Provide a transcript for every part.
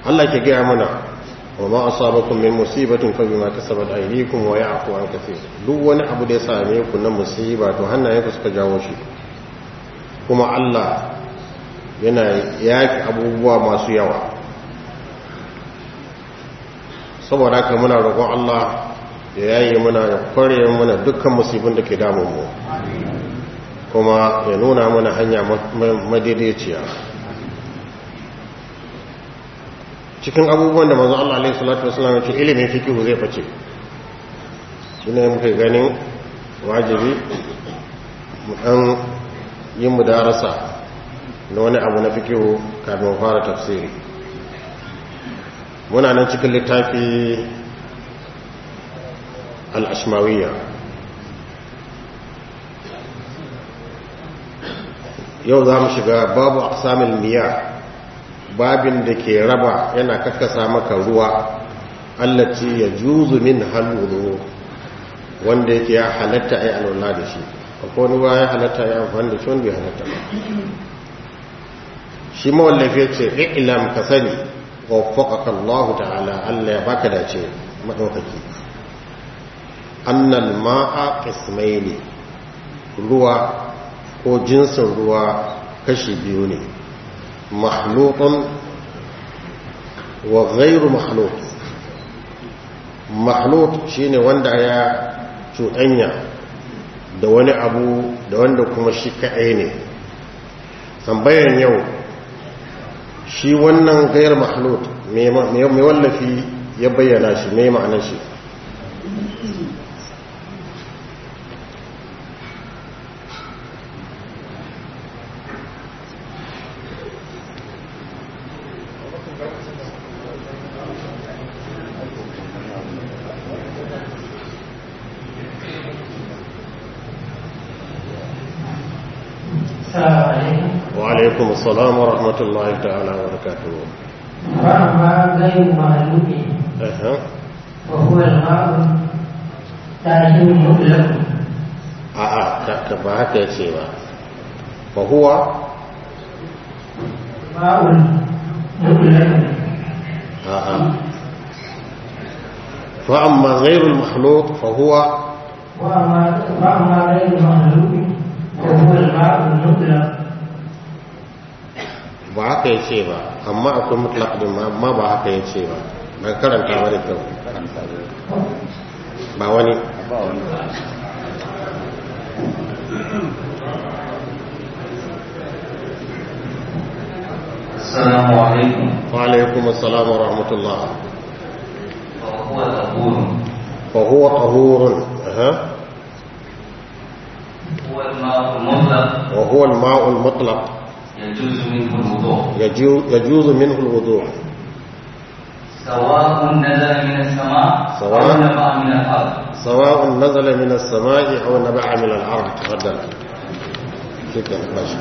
Allah ke gaya mana wa ma asabakum min musibatin fa bima kasabat aydikum wa ya'fu an kaseer duk wani abu da ya same ku na musiba to hannayenku suka jawo shi kuma Allah yana yaki abubuwa masu yawa saboda haka muna roƙon Allah ya yayi muna ya kware muna dukkan musibin da ke damun mu kuma ya nuna mana hanya madaidaiciya cikin abubuwan da manzo Allah alaihi salatu wasallam ya ce ilimin fiqh zai fice shine muke ganin wajibi mu dan yin mudarasa na wani abu na fiqh kafin fara tafsiri muna nan cikin littafi al-ashmawiyya yau za mu shiga babu aqsamil miyah babin da ke raba yana kakkasa maka ruwa allaci ya juzu min halulu wanda yake ya halatta a yi alwala da shi akwai ruwa ya halatta ya amfani da shi wanda ya halatta ba shi mawallafi ce ilam ka sani waffaqaka Allah ta'ala Allah ya baka dace madaukaki annal ma'a qismaini ruwa ko jinsin ruwa kashi biyu ne مخلوط وغير مخلوط مخلوط shine wanda ya cuɗanya da wani abu da wanda kuma shi kaɗai ne tambayan yau shi wannan gayar mahlut mai wallafi ya bayyana shi mai ma'anar shi وعليكم السلام ورحمة الله تعالى وبركاته وأما غير معلوم أها وهو الماء تاجر مطلق a'a ba haka yace ba fa huwa ماء مطلق a'a fa amma ghayrul makhluq fa huwa وأما وأما غير معلوم وهو الماء المطلق ba haka yace ba amma akwai mutlaq din ma amma ba haka yace ba ba karanta ba da kyau ba wani السلام عليكم wa alaikum assalam wa rahmatullah وهو طهور fa huwa tahurun aha هو الماء المطلق wa huwa al-ma'u al-mutlaq يجوز منه الوضوء يجوز يجوز منه الوضوء سواء نزل من السماء سواء. أو نبع من الأرض سواء نزل من السماء أو نبع من الأرض تفضل شكرا باشا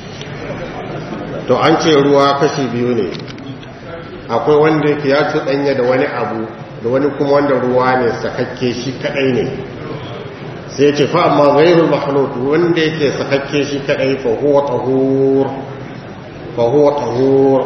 to an ce ruwa kashi biyu ne akwai wanda yake ya cuɗanya da wani abu da wani kuma wanda ruwa ne sakakke shi kadai ne sai ce fa amma ghairul makhlut wanda yake sakakke shi kadai fa huwa tahur fa huwa tahur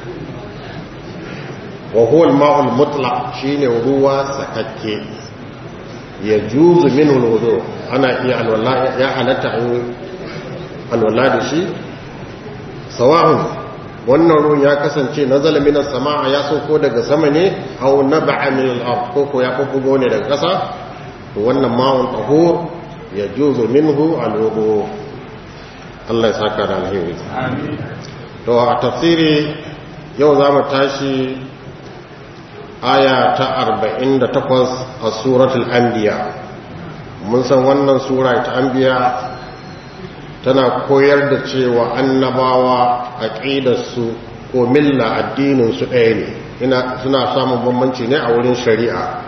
wa huwa al-ma'ul mutlaq shine ruwa sakakke ya juzu min wudu ana iya alwala ya halatta an alwala da shi sawa'un wannan ruwan ya kasance nazala minas sama'a ya sauko daga sama ne aw naba'a min al-ard ko ko ya bubbugo ne daga ƙasa to wannan ma'un tahur ya juzu minhu al-wudu Allah ya saka da alheri to a tafsiri yau za mu tashi aya ta 48 a suratul anbiya mun san wannan sura ta anbiya tana koyar da cewa annabawa aqidarsu ko milla addinin su ɗaya ne ina suna samun bambanci ne a wurin shari'a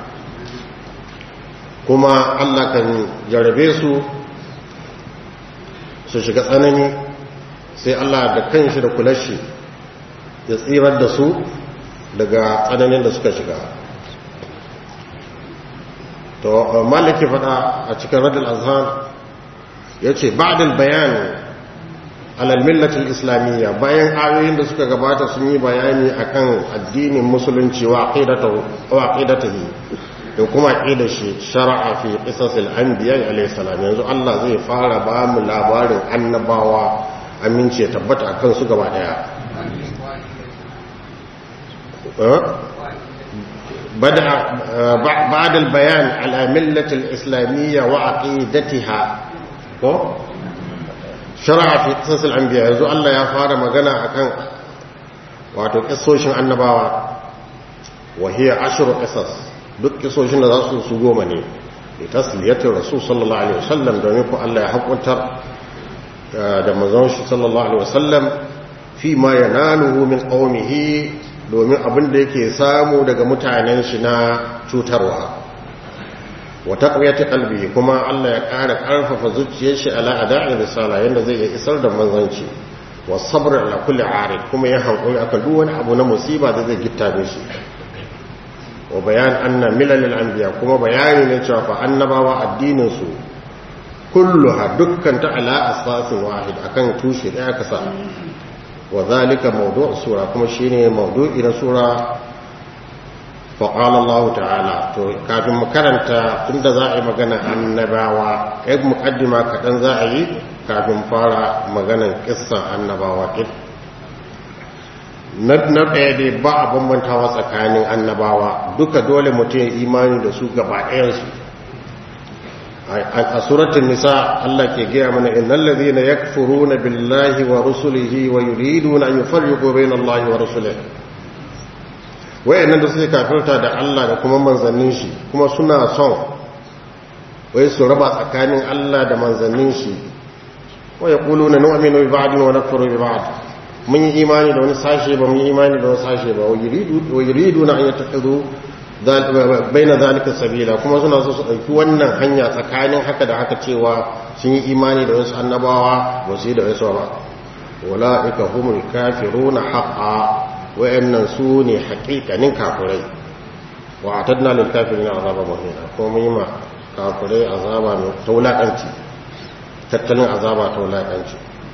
kuma Allah kan jarabe su su shiga tsanani sai Allah da kanshi da kulashi ya tsirar da su daga tsananin da suka shiga to maliki fada a cikin radul azhar ya ce ba'dal bayan alal millatil islamiyya bayan ayoyin da suka gabata sun yi bayani akan addinin musulunci wa aqidatahu wa aqidatihi da kuma aqidar shi shar'a fi qisasil anbiya alayhi salam yanzu Allah zai fara ba mu labarin annabawa amince tabbata akan su gaba daya بدأ بعد البيان على ملة الإسلامية وعقيدتها شرع في قصص الأنبياء يزو الله يا فارا مغنى أكان واتو قصوشن النباوة وهي عشر قصص duk kisoshin da za su su goma ne da tasliyatin rasul sallallahu alaihi wasallam domin ku Allah ya hakuntar da manzon shi sallallahu alaihi wasallam fi ma yanaluhu min qaumihi domin abin da yake samu daga mutanen shi na cutarwa wa taqwiyati qalbi kuma Allah ya ƙara ƙarfafa zuciyar shi ala ada'i risala yanda zai iya isar da manzanci wa sabr ala kulli arid kuma ya hankuri akan duk wani abu na musiba da zai gitta mishi wa bayan anna milal anbiya kuma bayani ne cewa fa annabawa addinin su kulluha dukkan ta ala asasin wahid akan tushe daya kasa وذلك موضوع السورة كما شيني موضوع إلى سورة فقال الله تعالى كافي مكرنتا تند زائي مغانا النباوة إذ مقدمة كتن زائي كافي مفارا مغانا قصة النباوة كت na ɗaya dai ba a bambantawa tsakanin annabawa duka dole mutum imani da su gaba ɗayansu a suratun nisa Allah ke gaya mana innal ladhina yakfuruna billahi wa rusulihi wa yuriduna an yufarriqu bayna Allahi wa rusulihi wayannan da suke kafirta da Allah da kuma manzannin shi kuma suna son wai su raba tsakanin Allah da manzannin shi wa yaquluna nu'minu bi ba'din wa nakfuru bi ba'd mun yi imani da wani sashe ba mun yi imani da wani sashe ba wa yuridu wa yuriduna an yattakhidhu baina zalika sabila kuma suna so su ɗauki wannan hanya tsakanin haka da haka cewa sun yi imani da wasu annabawa ba su yi da wasu ba wala'ika humul kafiruna haqqa wayannan su ne haƙiƙanin kafirai wa atadna lil kafirin azaba muhina ko mun yi ma kafirai azaba mai taulakanci tattalin azaba taulakanci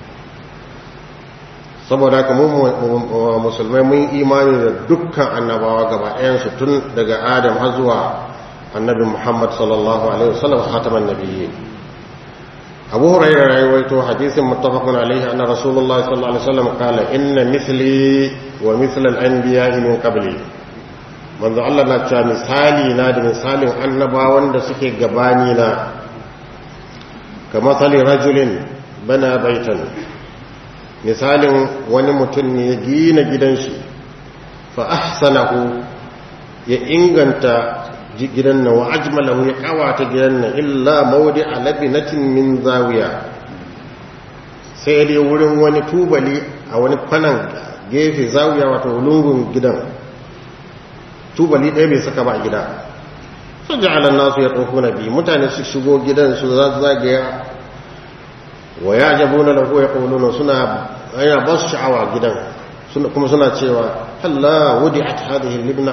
saboda haka mu musulmai mun imani da dukkan annabawa gaba ɗayansu tun daga adam har zuwa annabi muhammad sallallahu alaihi wasallam khataman nabiyyi abu hurairah ya rawaito hadisin muttafaqun alaihi anna rasulullahi sallallahu alaihi wasallam qala inna mithli wa mithla al-anbiya'i min qabli manzo Allah na cewa misali na da misalin annabawan da suke gabani na kamar rajulin bana baitan misalin wani mutum ne ya gina gidan shi fa ahsanahu ya inganta gidan nan wa ajmalahu ya kawata gidan nan illa maudi alabinatin min zawiya sai dai wurin wani tubali a wani kwanan gefe zawiya wato lungun gidan tubali ɗaya bai saka ba a gida sun ji alan nasu ya ɗauko na biyu mutane su shigo gidan su zagaya wa ya jabo na lagu ya ƙaununan suna yana ba su sha'awa gidan kuma suna cewa halla wudi a hadhihi libna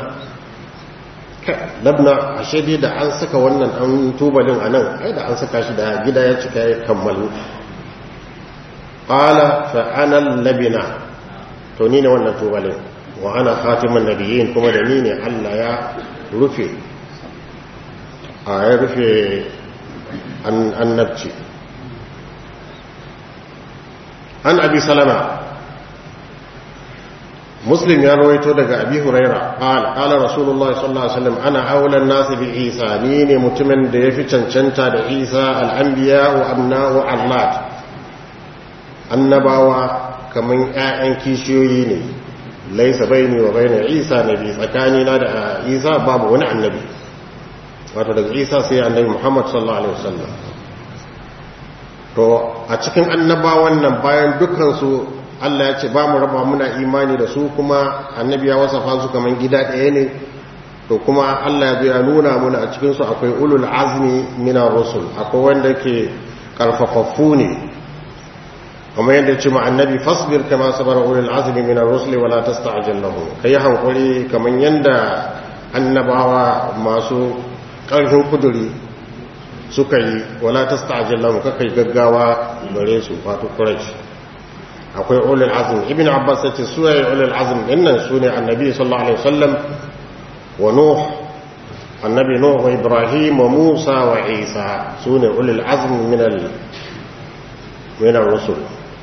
labna ashe dai da an saka wannan an tubalin a nan ai da an saka shi da gida ya cika ya kammalu qala fa ana labina to ni ne wannan tubalin wa ana khatimun nabiyyin kuma da ni ne Allah ya rufe a ya rufe annabci an abi salama muslim ya rawaito daga abi huraira qala qala rasulullah sallallahu alaihi wasallam ana aulan nas bi isa ni ne mutumin da yafi cancanta da isa al-anbiya wa abna'u allah annabawa kaman ƴaƴan kishiyoyi ne laisa baini wa baina isa nabi tsakani na da isa babu wani annabi wato daga isa sai annabi muhammad sallallahu alaihi wasallam to a cikin annabawan nan bayan dukansu Allah ya ce ba mu raba muna imani da su kuma annabi ya wasafa su kaman gida ɗaya ne to kuma Allah ya ya nuna muna a cikin su akwai ulul azmi minar rusul akwai wanda ke karfafaffu ne kuma yadda ce ma annabi fasbir kama sabara ulul azmi minar rusuli wala tasta'jil lahum kai hankuri kaman yanda annabawa masu ƙarfin kuduri suka yi wala tasta'jil lahum kakai gaggawa gare su wato quraish akwai ulul azm ibn abbas yace su yayi ulul azm dinnan sune annabi sallallahu alaihi wasallam wa nuh annabi nuh wa ibrahim wa musa wa isa sune ulul azm min al min ar-rusul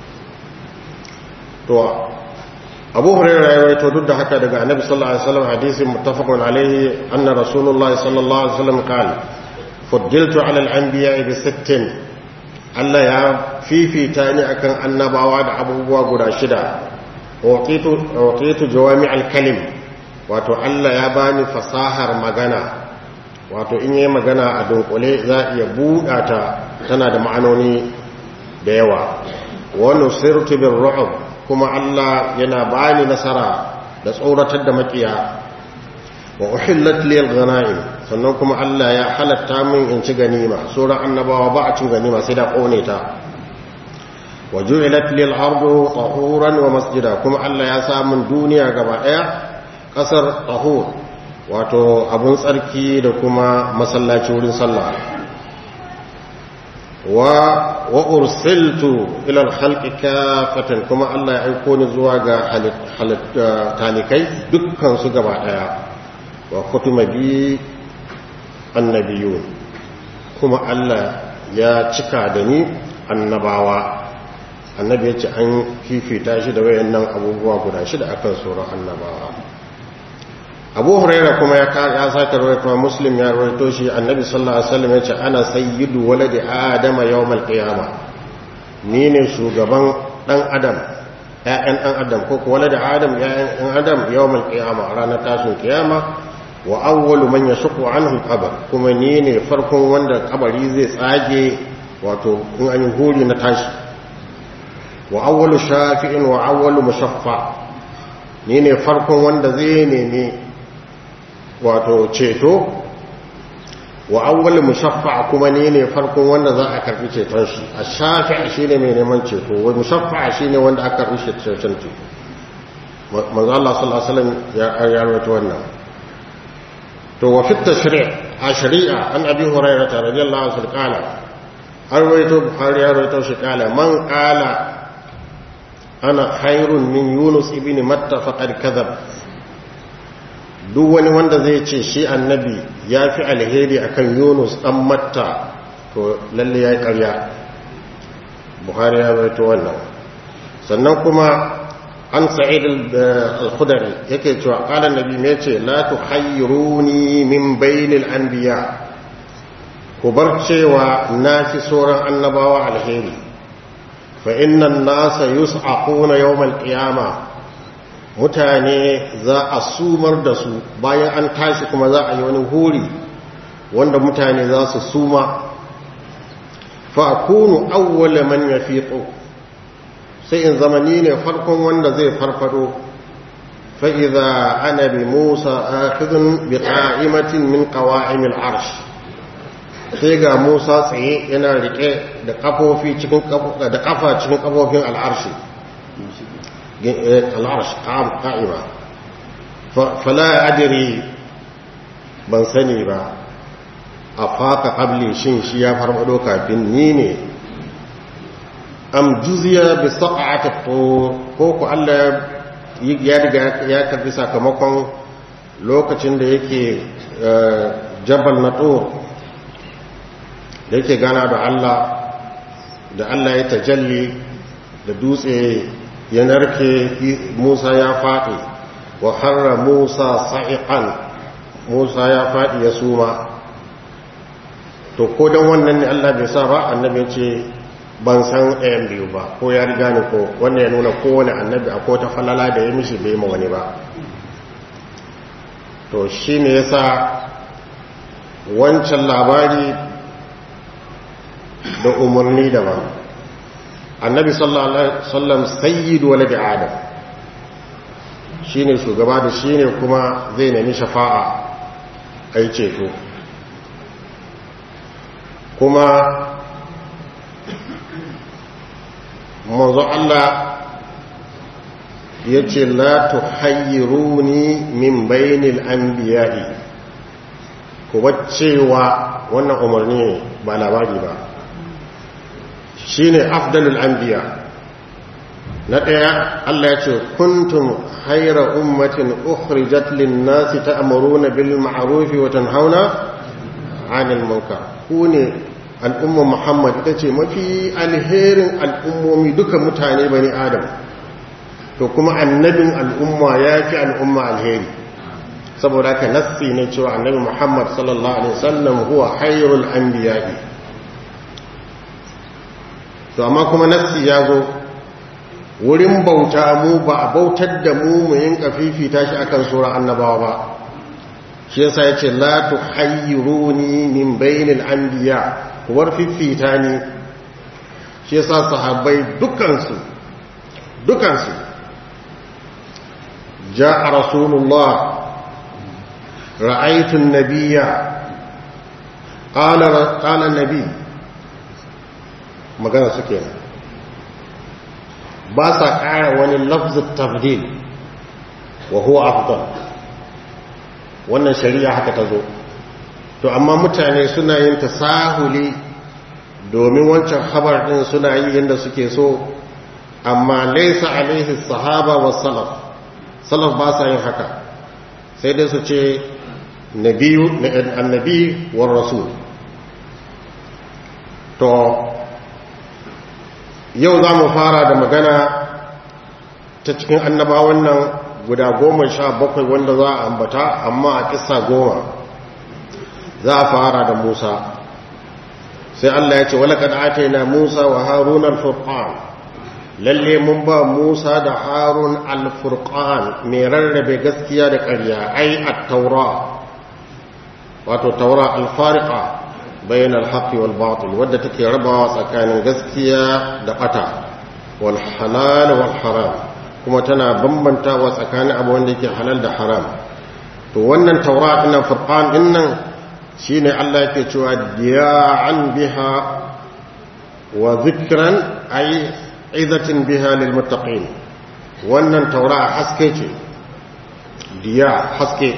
to abu hurairah ya rawaito duk da haka daga annabi sallallahu alaihi wasallam hadisin muttafaqun alaihi anna rasulullahi sallallahu alaihi wasallam qala fuddiltu ala al-anbiya'i bi sittin Allah ya fifita ni akan annabawa da abubuwa guda shida waqitu jawami al-kalim wato Allah ya bani fasahar magana wato in yi magana a dunkule za iya buɗa ta tana da ma'anoni da yawa wa nusirtu bir ru'b kuma Allah yana bani nasara da tsoratar da makiya wa uhillat lil ghanaim sannan kuma Allah ya halatta min in ci ganima sauran annabawa ba a cin ganima sai da kone ta wa ju'ilat lil ardu tahuran wa masjida kuma Allah ya sa min duniya gaba daya kasar tahur wato abun tsarki da kuma masallaci wurin sallah wa wa ursiltu ila al-khalqi kafatan kuma Allah ya aiko ni zuwa ga talikai dukkan su gaba daya wa kutuma bi annabiyun kuma Allah ya cika da ni annabawa annabi ya ce an fifita shi da wayannan abubuwa guda shida akan sauran annabawa abu huraira kuma ya ya sake rawaito muslim ya rawaito shi annabi sallallahu alaihi wasallam ya ce ana sayyidu waladi adama yawmal qiyama ni ne shugaban dan adam ƴaƴan dan adam ko ko waladi adam ƴaƴan dan adam yawmal qiyama ranar tashin kiyama wa awwalu man yashqu anhu al-qabr kuma ni ne farkon wanda kabari zai tsage wato in an yi huri na tashi wa awwalu shafi'in wa awwalu mushaffa ni ne farkon wanda zai nemi wato ceto wa awwalu mushaffa kuma ni ne farkon wanda za a karbi ceton shi a shafi'i shine mai neman ceto wa mushaffa shine wanda aka karbi ceton ceto manzo Allah sallallahu alaihi wasallam ya ya rawaito wannan to wa fi tashri' a shari'a an abi hurairah radiyallahu anhu qala har rawaito bukhari ya rawaito shi qala man qala ana khairun min yunus ibn matta faqad kadhab duk wani wanda zai ce shi annabi ya fi alheri akan yunus dan matta to lalle ya yi karya buhari ya rawaito wannan sannan kuma an sa'id al-khudari yake cewa qala annabi me yace la tukhayyiruni min bainil anbiya ku bar cewa na fi sauran annabawa alheri fa innan nasa yus'aquna yawmal qiyama mutane za a sumar da su bayan an tashi kuma za a yi wani huri wanda mutane za su suma fa akunu awwala man yafiqu sai in zamani ne farkon wanda zai farfado fa idza ana bi musa akhidun bi qa'imatin min qawa'im al-arsh sai ga musa tsaye yana rike da kafofi cikin da kafa cikin kafofin al'arshi al'arsh qa'ima fala adri ban sani ba a faka qabli shin shi ya farfado kafin ni ne am juziya bi saq'ati ko ku Allah ya riga ya karbi sakamakon lokacin da yake jabal na tur da yake gana da Allah da Allah ya tajalli da dutse ya narke Musa ya faɗi wa harra Musa sa'iqan Musa ya faɗi ya suma to ko dan wannan ne Allah bai sa ba annabi ce ban san ɗayan biyu ba ko ya riga ni ko wannan ya nuna kowane annabi akwai ta falala da ya mishi bai ma wani ba to shine yasa wancan labari da umarni daban annabi sallallahu alaihi wasallam sayyidu waladi adam shine shugaba da shine kuma zai nemi shafa'a ai ceto kuma manzo Allah yace la tuhayyiruni min bainil anbiya'i ku cewa wannan umarni ba labari ba shine afdalul anbiya na ɗaya Allah ya ce kuntum haira ummatin ukhrijat lin-nasi ta'muruna bil ma'ruf wa tanhauna 'anil munkar ku ne al'umma Muhammad ita ce mafi alherin al'ummomi duka mutane bani Adam to kuma annabin al'umma ya fi al'umma alheri saboda ka nassi ne cewa annabi Muhammad sallallahu alaihi wasallam huwa khairul anbiya'i to amma kuma nassi ya zo wurin bauta mu ba a bautar da mu mu yin fifita shi akan sura annabawa ba shi yasa yace la tuhayyiruni min bainil anbiya war fifita ni shi yasa sahabbai dukansu dukansu jaa rasulullah ra'aytu an-nabiyya qala qala an-nabi magana suke nan ba sa ƙara wani lafzin tafdil wa huwa afdal wannan shari'a haka ta zo to amma mutane suna yin tasahuli domin wancan khabar din suna yi yadda suke so amma laisa alaihi sahaba wa salaf salaf ba sa yin haka sai dai su ce nabiyu annabi wa rasul to yau za mu fara da magana ta cikin annabawan nan guda goma sha bakwai wanda za a ambata amma a kisa goma za a fara da musa sai allah ya ce walakad ake na musa wa harun al-furqan lalle mun ba musa da harun al-furqan mai rarrabe gaskiya da ƙarya ai a taura wato taura al-fariqa bayan alhaƙi wal batil wadda take rabawa tsakanin gaskiya da ɓata wal halal wal haram kuma tana bambantawa tsakanin abu wanda yake halal da haram to wannan taura ɗin furqan ɗin nan shine Allah yake cewa diya'an biha wa zikran ay izatin biha lil muttaqin wannan taura haske ce diya haske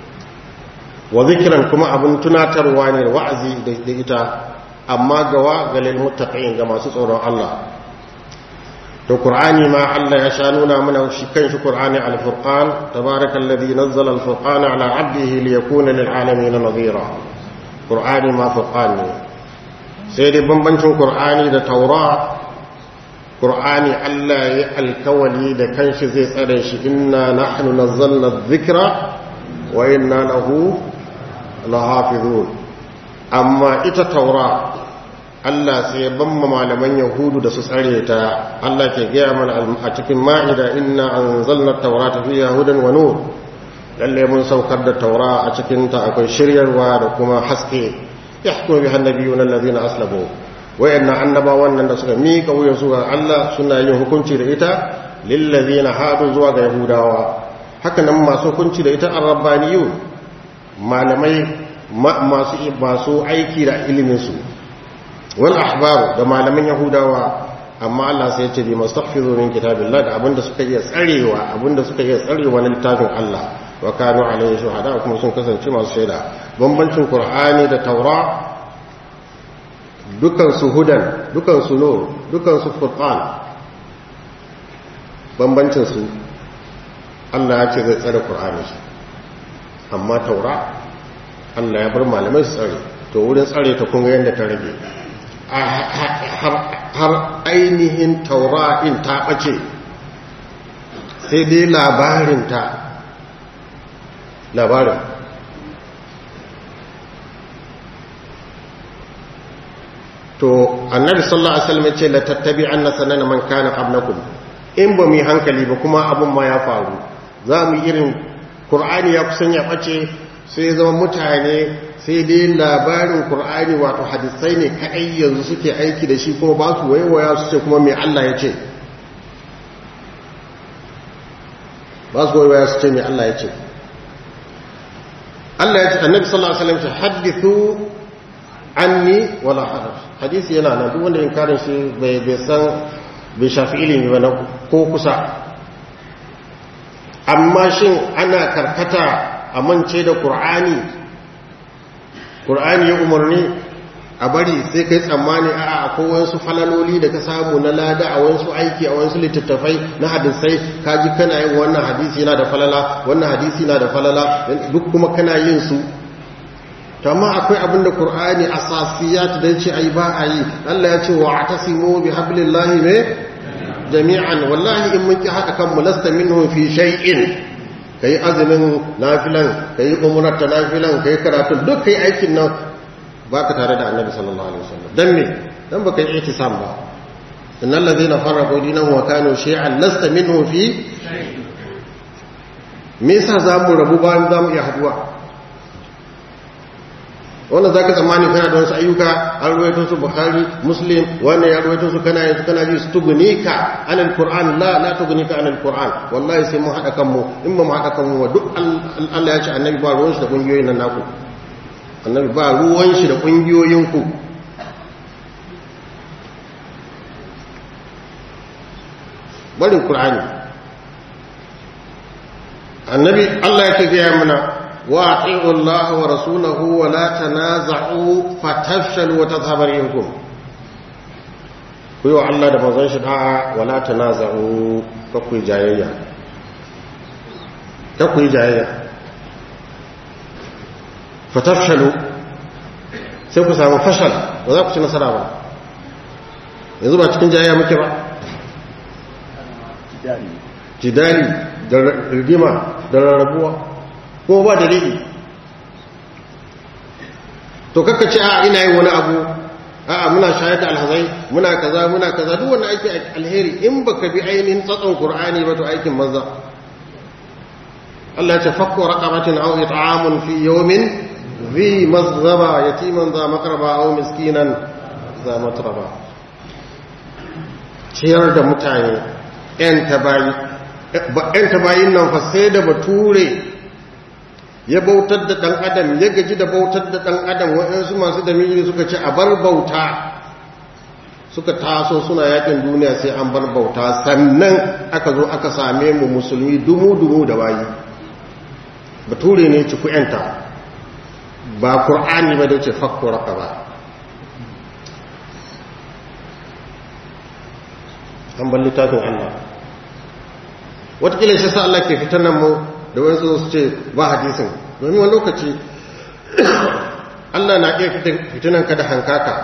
wa zikiran kuma abin tunatarwa ne wa'azi da ita amma gawa ga lil muttaqin ga masu tsoron Allah to qur'ani ma Allah ya sha nuna mana shi kanshi qur'ani al-furqan tabarakallazi nazzala al-furqana ala 'abdihi liyakuna lil alamin nadhira qur'ani ma furqan ne sai dai bambancin qur'ani da taura qur'ani Allah ya alkawali da kanshi zai tsare shi inna nahnu nazzalna adh-dhikra wa inna lahu lahafizun amma ita taura Allah sai ya bamma malaman yahudu da su tsare ta Allah ke gaya mana a cikin ma'ida inna anzalna taurata fiha hudan wa nur lalle mun saukar da taura a cikin ta akwai shiryarwa da kuma haske yahkumu biha annabiyuna allazina aslamu wayanna annabawan nan da suka mika wuya zuwa Allah suna yin hukunci da ita lillazina hadu zuwa ga yahudawa haka nan masu hukunci da ita arrabbaniyun malamai masu masu aiki da ilimin su wal ahbaru da malaman yahudawa amma Allah sai ya ce bi mastaghfiru min kitabillah da abinda suka iya tsarewa abinda suka iya tsarewa na littafin Allah wa kanu alayhi shuhada kuma sun kasance masu shaida bambancin qur'ani da taura dukan su hudan dukan su nur dukan su furqan bambancin su Allah ya ce zai tsare qur'ani amma taura Allah ya bar malamai su tsare to wurin tsare ta kun ga yanda ta rage har ainihin taura'in ta ɓace sai dai labarinta labarin to annabi sallallahu alaihi wasallam ce la tattabi anna sanana man kana qablakum in ba mu hankali ba kuma abun ma ya faru za mu irin qur'ani ya kusan ya ɓace sai zama mutane sai dai labarin Kur'ani wato hadisai ne kaɗai yanzu suke aiki da shi kuma ba su waiwaya su ce kuma mai Allah ya ce ba su waiwaya su ce mai Allah ya ce Allah ya ce annabi sallallahu alaihi wasallam ce hadithu anni wala haraj hadisi yana nan duk wanda inkarin shi bai bai san bai shafi ilimi ba ko kusa amma shin ana karkata a mance da Kur'ani Qur'ani ya umarni a bari sai kai tsammani a akwai wasu falaloli da ka samu na lada a wasu aiki a wasu littattafai na hadisai ka ji kana yin wannan hadisi yana da falala wannan hadisi yana da falala duk kuma kana yin su to amma akwai abin da qur'ani asasiyat da yace ai ba a yi Allah ya ce wa atasimu bi hablillahi ne jami'an wallahi in mun ki haka kan mulasta minhu fi shay'in kai azumin nafilan kai umrar ta nafilan kai karatu duk kai aikin nan baka tare da annabi sallallahu alaihi wasallam dan me dan baka yi ihtisam ba innal ladhina farraqu dinahum wa kanu shay'an lasta minhu fi me yasa zamu rabu bayan zamu iya haduwa wannan zaka tsammani kana da wasu ayyuka an ruwaito su bukhari muslim wannan ya ruwaito su kana yanzu kana ji su tugunika anil qur'an la la tugunika anil qur'an wallahi sai mun hada kanmu in ba mu hada kanmu duk Allah ya ce annabi ba ruwan shi da kungiyoyin nan naku annabi ba ruwan shi da kungiyoyin ku barin qur'ani annabi Allah yake ga mana واطيعوا الله ورسوله ولا تنازعوا فتفشلوا وتذهب ريحكم kuyo Allah da manzon shi da'a wala tanaza'u kakuyi jayayya kakuyi jayayya fatafshalu sai ku samu fashal ba za ku ci nasara ba yanzu ba cikin jayayya muke ba jidali da rigima da rarrabuwa ko ba dalili to kakka ce a ina yin wani abu a muna shayar da alhazai muna kaza muna kaza duk wani aiki alheri in baka bi ainihin tsatson qur'ani ba to aikin manza Allah ya ce fakku raqabatin aw it'amun fi yawmin zi mazghaba yatiman za maqraba aw miskinan za matraba ciyar da mutane yan tabayi yan tabayin nan fa sai da bature ya bautar da ɗan adam ya gaji da bautar da ɗan adam waɗansu masu damiri suka ce a bar bauta suka taso suna yakin duniya sai an bar bauta sannan aka zo aka same mu musulmi dumu-dumu da bayi bature ne ci ku'yanta ba ƙur'ani ba da ce fakko raka ba an bar littafin allah watakila shi sa Allah ke fitar nan mu da wani su ce ba hadisin domin wani lokaci Allah na iya fitinan ka da hankaka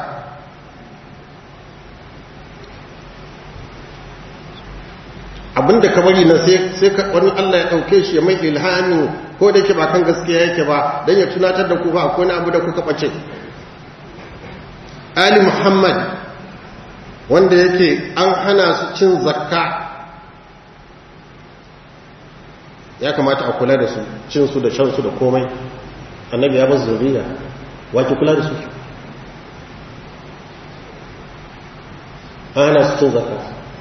abinda ka bari na sai wani Allah ya ɗauke shi ya mai ilhami ko da yake ba kan gaskiya yake ba don ya tunatar da ku ba akwai wani abu da kuka ɓace Ali Muhammad wanda yake an hana su cin zakka ya kamata a kula da su cin su da shan su da komai annabi ya basu zuriya wake kula da su an hana su cin zakka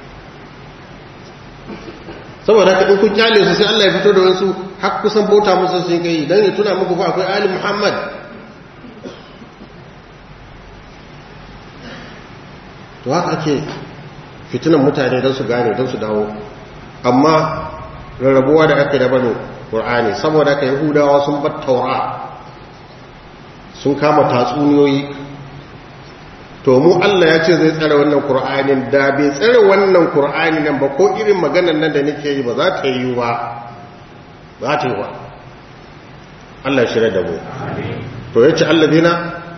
saboda haka in kun kyale su sai Allah ya fito da wasu har kusan bauta musu sun kai dan ya tuna muku fa akwai ali Muhammad to haka ake fitinan mutane don su gane don su dawo amma rarrabuwa da aka daban ƙur'ani saboda ka yahudawa sun bar taura sun kama tatsuniyoyi to mu Allah ya ce zai tsare wannan ƙur'anin da bai tsare wannan ƙur'ani nan ba ko irin maganan nan da nake yi ba za ta yi ba za ta yi ba Allah shirya da mu to ya ce Allah dina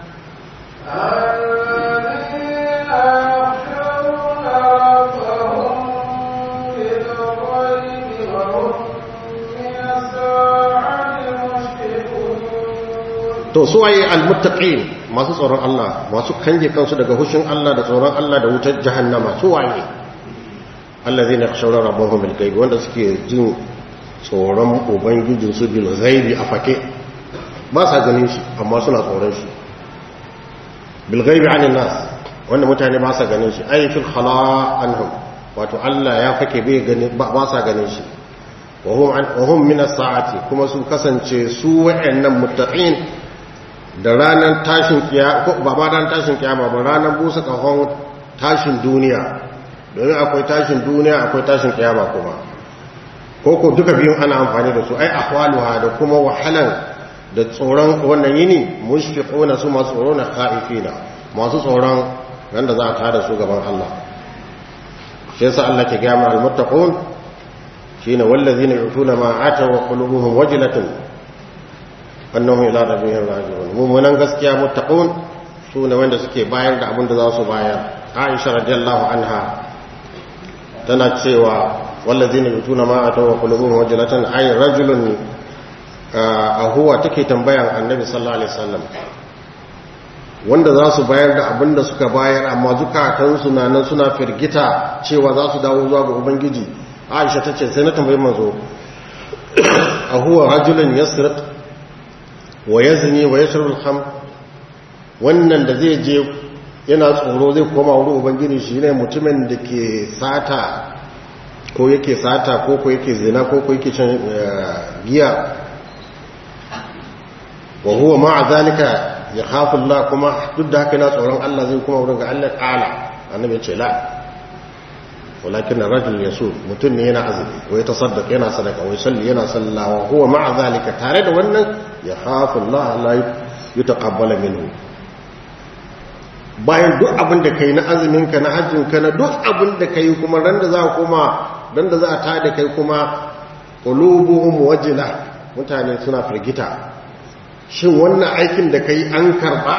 to su waye almuttaqin masu tsoron Allah masu kange kansu daga hushin Allah da tsoron Allah da wutar jahannama su waye allazina yakhshawna rabbahum bil ghaib wanda suke jin tsoron ubangijin su bil ghaibi a fake ba sa ganin shi amma suna tsoron shi bil ghaibi anin nas wanda mutane ba sa ganin shi ay fil khala anhum wato Allah ya fake bai gani ba sa ganin shi wa hum min as-sa'ati kuma su kasance su wa'annan muttaqin da ranar tashin kiyama ba ba ranar tashin kiyama ba ranar busa kahon tashin duniya domin akwai tashin duniya akwai tashin kiyama kuma ko ko duka biyun ana amfani da su ai ahwaluha da kuma wahalan da tsoron wannan yini mushfiquna su masu tsoro na khaifina masu tsoron wanda za a tada su gaban Allah shi yasa Allah ke gaya al muttaqun shine wallazina yutuna ma ata wa qulubuhum wajilatun annahum ila rabbihim raji'un mu'minan gaskiya muttaqun sune wanda suke bayar da abin da za su bayar Aisha radiyallahu anha tana cewa wallazina yutuna ma ata wa qulubuhum wajilatan ay rajulun ahuwa take tambayan annabi sallallahu alaihi wasallam wanda za su bayar da abin da suka bayar amma zukatansu na nan suna firgita cewa za su dawo zuwa ga ubangiji aisha ta ce sai na tambayi manzo ahuwa rajulun yasriq wa yazni wa yashrab al wannan da zai je yana tsoro zai koma wurin ubangiji shi ne mutumin da ke sata ko yake sata ko ko yake zina ko ko yake cin giya wa huwa ma'a zalika ya khafu Allah kuma duk da haka yana tsoron Allah zai kuma wurin ga Allah kala annabi ce la walakin ar-rajul yasu mutum ne yana azumi ko ya tasaddaqa yana sadaka wai salli yana sallawa huwa ma'a zalika tare da wannan ya khafu Allah la yutaqabbala minhu bayan duk abin da kai na azumin ka na hajjin ka na duk abin da kai kuma ran da za ka koma ran da za a tada kai kuma qulubuhum wajila mutane suna firgita shin wannan aikin da kai an karba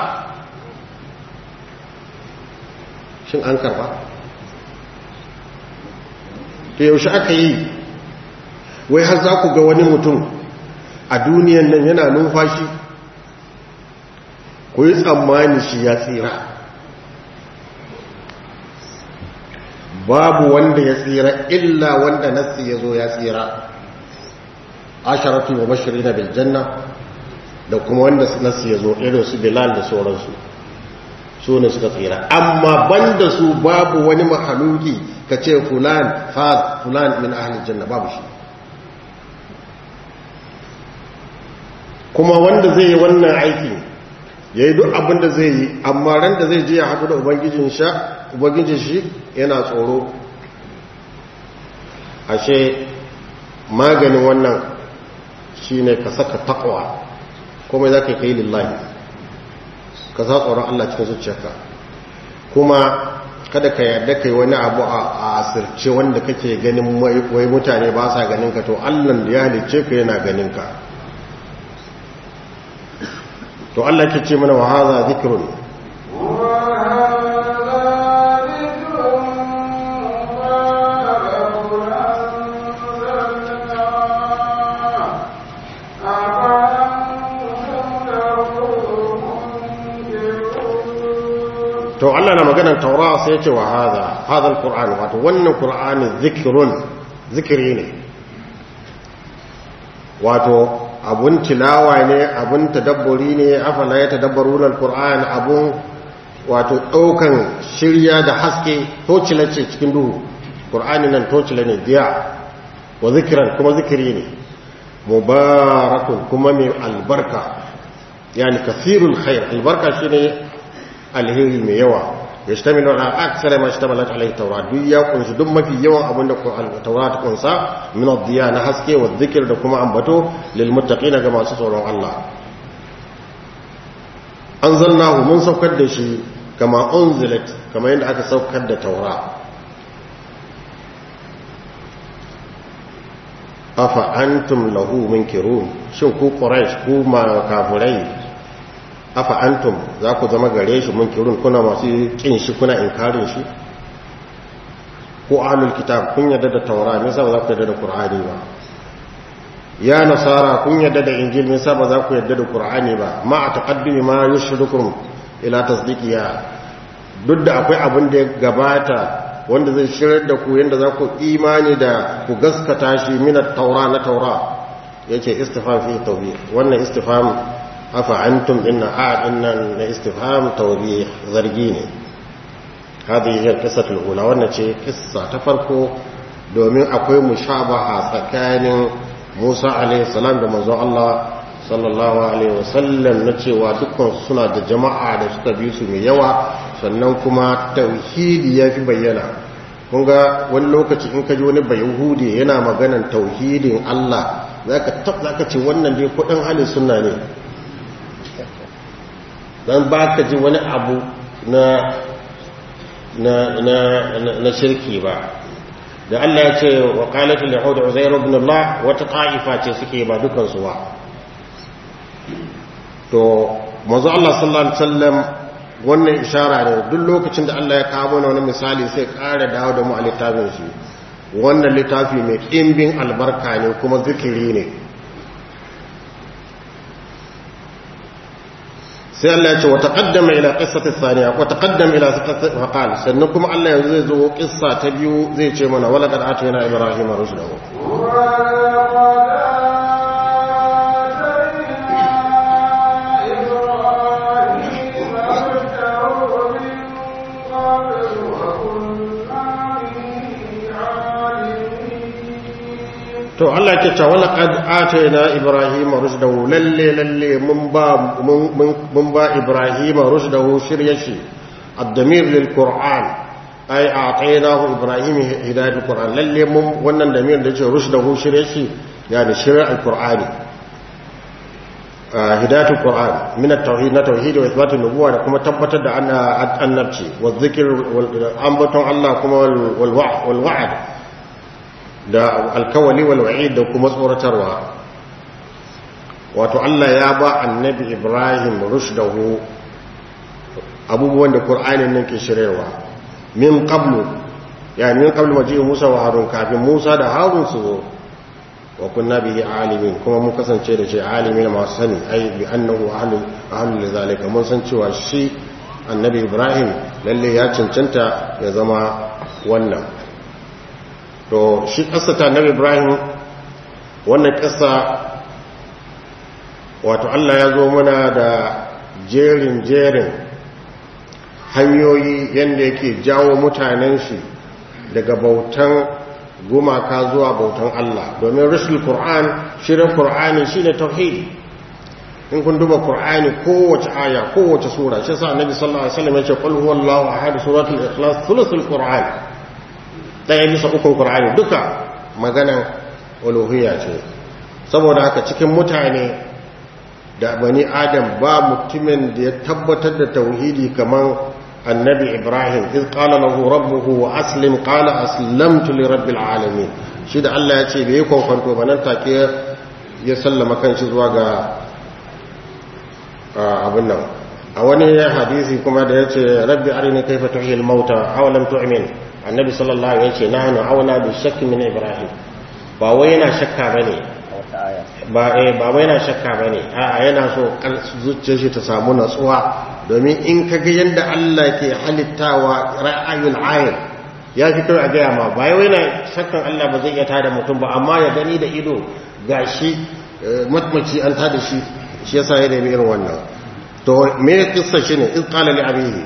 shin an karba to yaushe aka yi wai har za ku ga wani mutum a duniyan nan yana numfashi ku yi tsammani shi ya tsira babu wanda ya tsira illa wanda nassi ya zo ya tsira asharatu wa bashirina bil janna da kuma wanda nassi ya zo irin su bilal da sauransu su ne suka tsira amma banda su babu wani mahaluki ka ce fulan faz fulan min ahli janna babu shi kuma wanda zai yi wannan aiki ya yi duk abin da zai yi amma ran da zai je ya haɗu da ubangijin sha ubangijin shi yana tsoro ashe maganin wannan shi ne ka saka takwa kuma za ka yi lillahi ka sa tsoron Allah cikin zuciyarka kuma kada ka yarda kai wani abu a asirce wanda kake ganin wai mutane ba sa ganin ka to Allah da ya halicce ka yana ganin ka to Allah ke ce mana wa hadha dhikrun to Allah na maganar taura sai ya ce wa hadha hadha alquran wato wannan qur'ani dhikrun zikiri ne wato abun tilawa ne abun tadabburi ne afala ya tadabbaruna alquran abun wato daukan shirya da haske tocila ce cikin duhu qur'ani nan tocila ne diya wa zikran kuma zikiri ne mubarakun kuma mai albarka yani kathirul khair albarka shine alheri mai yawa yashtamilu ala aksara ma ishtamalat alayhi tawrat duk ya kunshi duk mafi yawan abin da tawrat ta kunsa min ad-diya na haske wa dhikr da kuma ambato lil muttaqina ga masu tsoron Allah anzalnahu mun saukar da shi kama unzilat kama yadda aka saukar da taura afa antum lahu munkirun shin ku quraish ku ma kafirai afa antum za ku zama gare shi munkirun kuna masu kin shi kuna inkarin shi ko ahlul kitab kun yadda da taura me yasa ba za ku yadda da qur'ani ba ya nasara kun yadda da injil me yasa ba za ku yadda da qur'ani ba ma a taqaddumi ma yushrikum ila tasdiqiya duk da akwai abin da ya gabata wanda zai shirar da ku yanda za ku imani da ku gaskata shi min taura na taura yace istifham fi tawbih wannan istifham afa antum inna a innan na istifham tawbih zargi ne hadi hiya qissatul ula wannan ce kissa ta farko domin akwai mushabaha tsakanin Musa alaihi salam da manzon Allah sallallahu alaihi wasallam na cewa dukkan suna da jama'a da suka bi su mai yawa sannan kuma tauhidi ya fi bayyana kun ga wani lokaci in ka ji wani bayahudi yana maganan tauhidin Allah zaka tab zaka ce wannan dai kudin halin sunna ne dan ba ka ji wani abu na na na na shirki ba da Allah ya ce wa qalatul yahud uzair ibn Allah wata ta'ifa ce suke ba dukan su ba to manzo Allah sallallahu alaihi wasallam wannan ishara ne duk lokacin da Allah ya kawo mana wani misali sai ƙara dawo da mu a littafin shi wannan littafi mai ɗimbin albarka ne kuma zikiri ne sai Allah ya ce wa taqaddama ila qissati thaniya wa taqaddama ila qissati faqal sannan kuma Allah yanzu zai zo qissa ta biyu zai ce mana wala qad atayna ibrahima rushdahu to Allah ke cewa laqad atayna ibrahima rushdahu lalle lalle mun ba mun ba ibrahima rushdahu shiryashi ad-damir lil qur'an ay ataynahu ibrahima hidayat al-qur'an lalle mun wannan damir da ce rushdahu shiryashi yani shirya al-qur'ani hidayat al-qur'an min at-tauhid na tauhid wa ithbat an-nubuwa da kuma tabbatar da annabci wa dhikr wal ambaton Allah kuma wal wa'd da alkawali walwa'i da kuma tsoratarwa wato Allah ya ba annabi Ibrahim rushdahu abubuwan da Qur'anin nan ke shiryarwa min qablu yani min qablu waji Musa wa Harun kafin Musa da Harun su zo wa kunna bihi alimin kuma mun kasance da shi alimin masu sani ai bi annahu ahlu ahlu lidhalika mun san cewa shi annabi Ibrahim lalle ya cancanta ya zama wannan to shi ta nabi ibrahim wannan ƙasa wato allah ya zo mana da jerin jerin hanyoyi yadda yake jawo mutanen shi daga bautan gumaka zuwa bautan allah domin rishul qur'an shirin qur'ani shine tauhidi in kun duba qur'ani kowace aya kowace sura shi sa annabi sallallahu alaihi wasallam ya ce qul huwallahu ahad suratul ikhlas thuluthul qur'an ɗaya bisa ukun ƙur'ani duka maganan uluhiyya ce saboda haka cikin mutane da bani adam ba mutumin da ya tabbatar da tauhidi kamar annabi ibrahim iz qala lahu rabbuhu wa aslim qala aslamtu li rabbil alamin shi da Allah ya ce bai kwankwanto ba nan take ya sallama kanshi zuwa ga abin nan a wani hadisi kuma da ya ce rabbi arini kaifa tuhil mauta aw lam tu'min annabi sallallahu alaihi wasallam nahnu aula bi shakki min ibrahim ba wai yana shakka bane ba eh ba wai yana shakka bane a'a yana so zuciyar shi ta samu natsuwa domin in kaga yanda Allah ke halittawa ra'ayul ayn ya fi kai a gaya ma ba wai yana shakkan Allah ba zai iya tada mutum ba amma ya gani da ido gashi matmaci an tada shi shi yasa ya nemi irin wannan to me kissa shine iz qala li abihi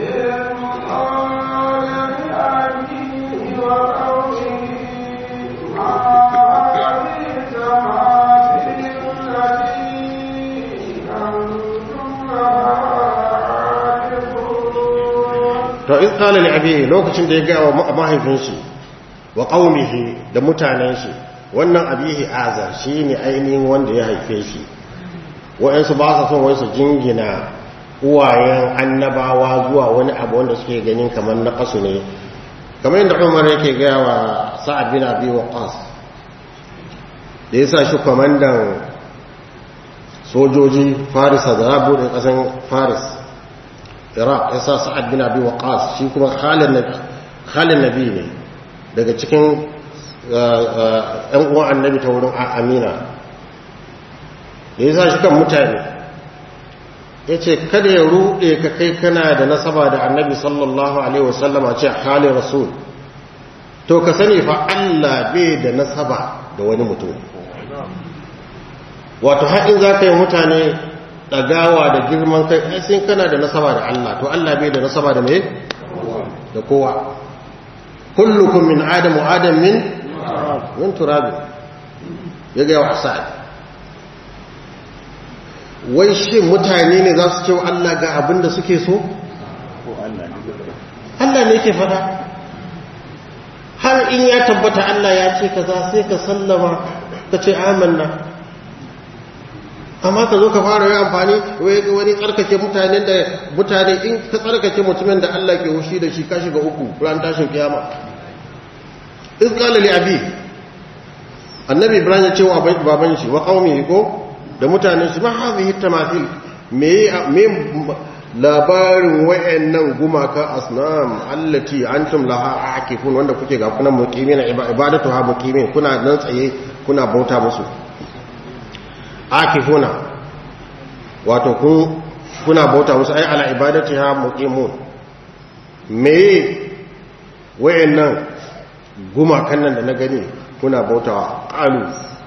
to in qala li abihi lokacin da ya ga wa mahaifin shi wa qaumihi da mutanen shi wannan abihi azar shine ainihin wanda ya haife shi wa'ansu ba su son wai su jingina uwayen annabawa zuwa wani abu wanda suke ganin kamar na kasu ne kamar yadda Umar yake ga wa Sa'ad bin Abi Waqqas da yasa shi komandan sojoji Faris da rabu da kasan Faris iraq ya sa sa'ad bin abi waqas shi kuma khalin nabi khalin nabi ne daga cikin ɗan uwan annabi ta wurin amina da ya sa shi kan mutane ya ce kada ya ruɗe ka kai kana da nasaba da annabi sallallahu alaihi wasallama ce halin rasul to ka sani fa allah bai da nasaba da wani mutum wato haɗin za ka yi mutane ɗagawa da girman kai ai sai kana da nasaba da Allah to Allah bai da nasaba da me da kowa kullukum min adam wa adam min min turab ya ga wa sa'ad wai shi mutane ne za su ce wa Allah ga abin da suke so Allah ne ke fada har in ya tabbata Allah ya ce kaza sai ka sallama ka ce amanna amma ka zo ka fara yi amfani wai ga wani tsarkake mutanen da mutane in ka tsarkake mutumin da Allah ke hushi da shi ka shiga uku ran tashin kiyama iz qala li abi annabi ibrahim ya ce wa baban shi wa qaumi ko da mutanen shi ma hadhihi tamathil me me labarin wayannan gumaka asnam allati antum laha akifun wanda kuke ga kunan muqimin ibadatu ha muqimin kuna nan tsaye kuna bauta musu akifuna wato kun kuna bauta musu ai ala ibadati ha muqimun me wayannan gumakan nan da na gani kuna bautawa qalu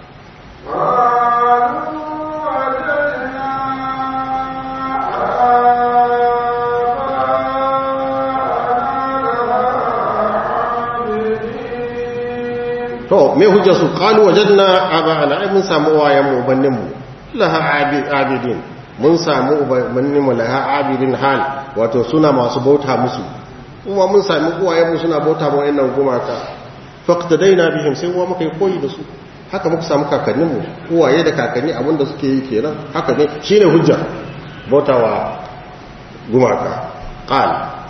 to me hujja su qalu wajadna aba'ana ai mun samu uwayen mu bannin mu laha abidin mun samu bannin mu laha abidin hal wato suna masu bauta musu kuma mun sami uwayen mu suna bauta mu wayannan gumaka faqtadaina bihim sai uwa muka yi koyi da su haka muka samu kakannin mu uwaye da kakanni abinda suke yi kenan haka ne shine hujja bautawa gumaka qal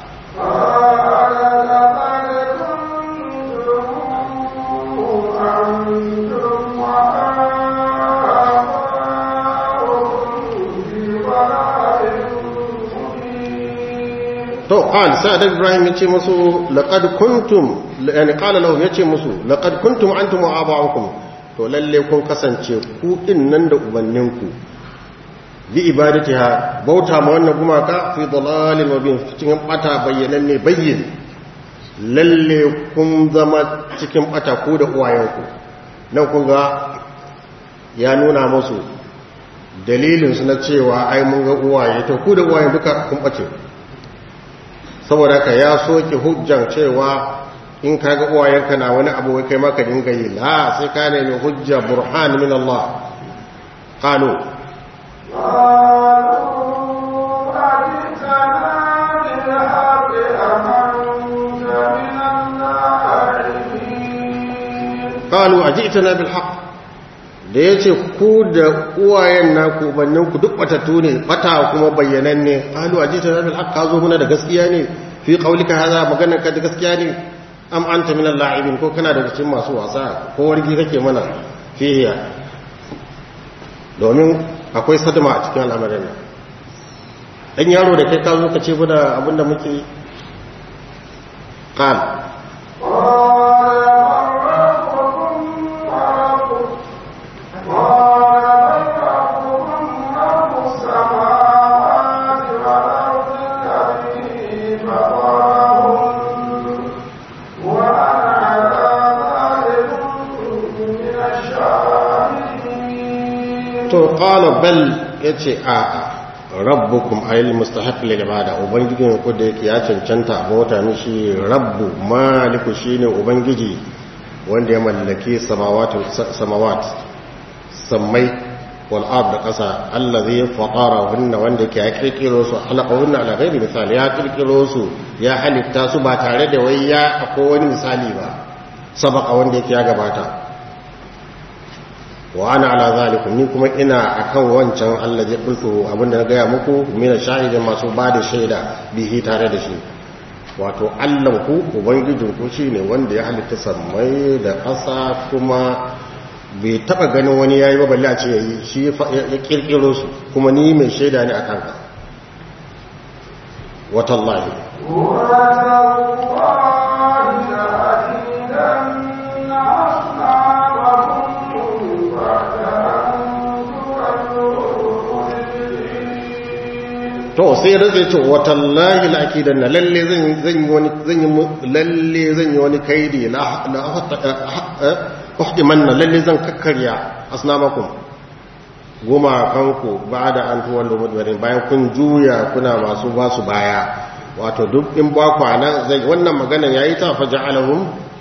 to qal sa'ad ibrahim yace musu laqad kuntum yani qala lahum yace musu laqad kuntum antum wa aba'ukum to lalle kun kasance ku din nan da ubanninku bi ibadatiha bauta ma wannan gumaka fi dalalin wa bin cikin bata bayyananne bayyin lalle kun zama cikin bata ku da uwayenku nan kun ga ya nuna musu dalilin su na cewa ai mun ga uwaye to ku da uwayen duka kun bace saboda ka ya soke hujjan cewa in kaga uwayenka na wani abu kai maka dinga yi la sai ka nemi hujja burhan min Allah qalu qalu ajitana bil haqq da yace ku da uwayen naku bannin ku duk batattu ne bata kuma bayyananne qalu ajitana bil haqq kazo muna da gaskiya ne fi qaulika hada maganar ka da gaskiya ne am anta min al-la'ibin ko kana daga cikin masu wasa ko wargi kake mana fihiya domin akwai sadama a cikin al'amarin nan dan yaro da kai ka zo ka ce muna abinda muke qal to qala bal yace a a rabbukum ayil mustahiq lil ibada ubangijin ku da yake ya cancanta bauta mishi rabbu maliku shine ubangiji wanda ya mallaki samawati samawat sammai wal ard da kasa allazi fatara hunna wanda ke ya kirkiro su halaqahunna ala ghairi misali ya kirkiro su ya halitta su ba tare da wai ya akwai wani misali ba sabaka wanda yake ya gabata wa ana ala zalikum ni kuma ina akan wancan Allah ya kultu abinda na gaya muku mina shahidin masu ba da shaida bihi tare da shi wato Allah ku ubangijin ku shine wanda ya halitta sammai da ƙasa kuma bai taba ganin wani yayi ba balle a ce yayi shi ya kirkiro su kuma ni mai shaida ne akan ka watallahi to sai rage ce watallahi la'akidan na lalle zan yi wani zan yi lalle zan yi wani kaidi la la uhdimanna lalle zan kakkarya asnamakum goma kanku ba'da an tuwallu mudbarin bayan kun juya kuna masu ba su baya wato duk in ba ku nan zai wannan maganan yayi ta faja'alahum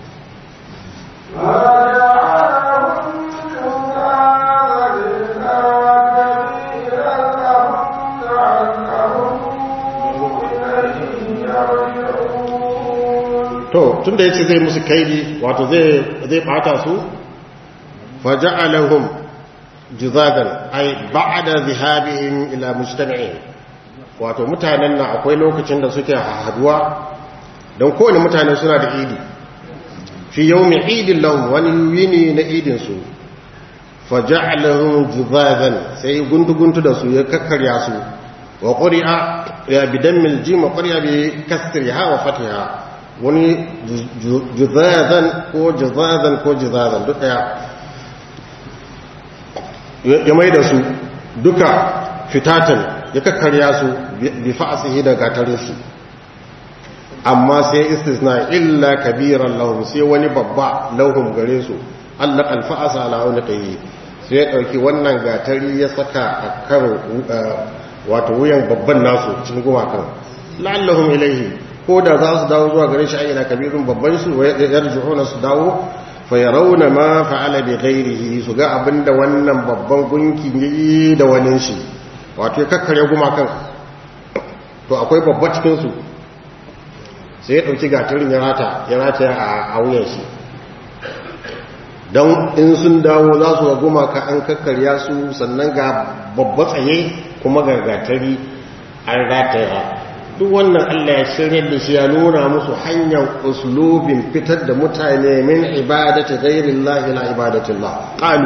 to tunda yace zai musu kaidi wato zai zai bata su faja'alahum juzadan ay ba'da zihabihim ila mujtama'in wato mutanen nan akwai lokacin da suke haduwa don kowane mutane suna da idi fi yawmi idin lahum wani yini na idin su faja'alahum juzadan sai guntu-guntu da su ya kakkarya su wa quri'a ya bidammil jim wa quri'a bi kasriha wa fatiha wani juzadan ko juzadan ko juzadan duk daya ya mai da su duka fitatan ya kakkarya su bi fa'asihi da gatarin shi amma sai istisna illa kabiran lahum sai wani babba lahum gare su Allah alfa'asa ala unqihi sai ya dauki wannan gatari ya saka akan wato wuyan babban nasu cikin gumakan la'allahum ilaihi ko da za su dawo zuwa gare shi ayyana kabirun babban su yarjuuna su dawo fa yarawna ma fa'ala bi ghairihi su ga abinda wannan babban gunki yayi da wani shi wato ya kakkare gumakan to akwai babba cikin su sai ya dauki gatarin ya rata ya rata a wuyan shi don in sun dawo za su ga gumaka an kakkarya su sannan ga babba tsaye kuma ga gatari an rataya duk wannan Allah ya shirya da shi ya nuna musu hanyar uslubin fitar da mutane min ibadati ghairillah ila ibadatillah qalu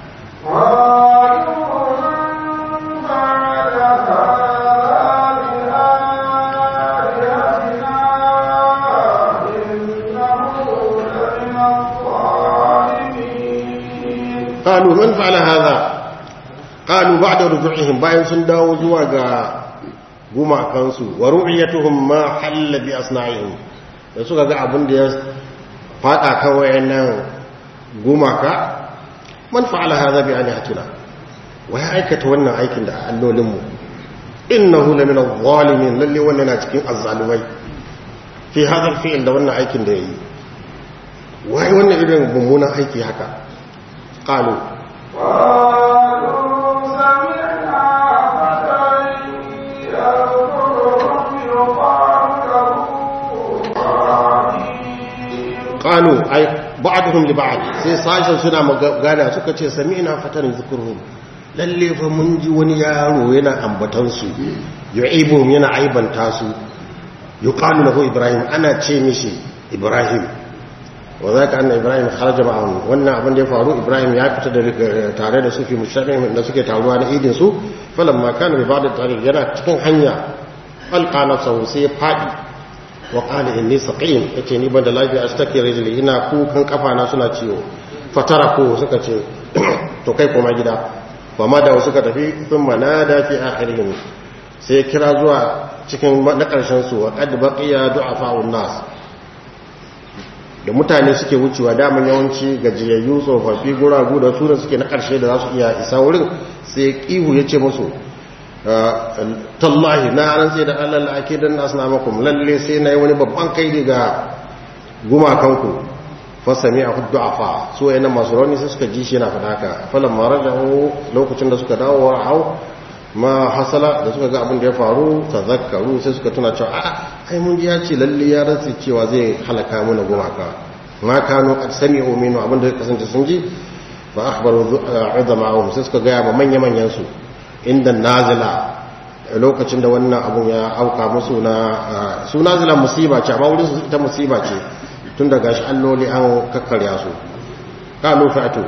قالوا من فعل هذا قالوا بعد رجوعهم bayan sun dawo zuwa ga gumakansu wa ru'yatuhum ma halla bi asna'ihim da suka ga abin da ya fada kan wayannan gumaka man fa'ala hadha bi alihatina wa ya aikata wannan aikin da allolin mu innahu la min adh-dhalimin lalle wannan na cikin azzalumai fi hadha al-fi'l da wannan aikin da yayi wai wannan irin mummunan aiki haka قالوا قالوا أي بعضهم لبعض sai sashen suna magana suka ce sami'na fatan zikruhum lalle fa mun ji wani yaro yana ambatan su yu'ibuhum yana aibanta su yuqalu lahu ibrahim ana ce mishi ibrahim wa za ka anna ibrahim kharaja ma'ahum wannan abin da ya faru ibrahim ya fita da tare da su fi mushabbih da suke taruwa na idin su falamma kana bi ba'd tariq yana cikin hanya alqa nafsahu sai fadi wa qala inni saqim yace ni ban da lafiya astaki rijli ina kukan kafa na suna ciwo fatara ko suka ce to kai koma gida fa ma da suka tafi thumma nada fi akhirihim sai kira zuwa cikin na karshen su wa qad baqiya du'afa'un nas da mutane suke wucewa daman yawanci gajiyayyu tsofaffi guragu da su da suke na ƙarshe da za su iya isa wurin sai kihu ya ce musu tallahi na rantse da allah ake don nasu na makum lalle sai na yi wani babban kai daga gumakanku fasami a hudu a fa su yana masu rauni sai suka ji shi yana fadaka falon mara da lokacin da suka dawo wa hau ma hasala da suka ga abin da ya faru ta zakaru sai suka tuna cewa a'a ai mun ji ya ce lalle ya rantsi cewa zai halaka mana gumaka ma kanu qad sami'u minhu abin da kasance sun ji fa akhbaru udama'uhum sai suka ga ba manya manyan su inda nazila lokacin da wannan abun ya auka musu na su nazila musiba ce amma wurin su ita musiba ce tun da gashi alloli an kakkarya su kalu fa'atu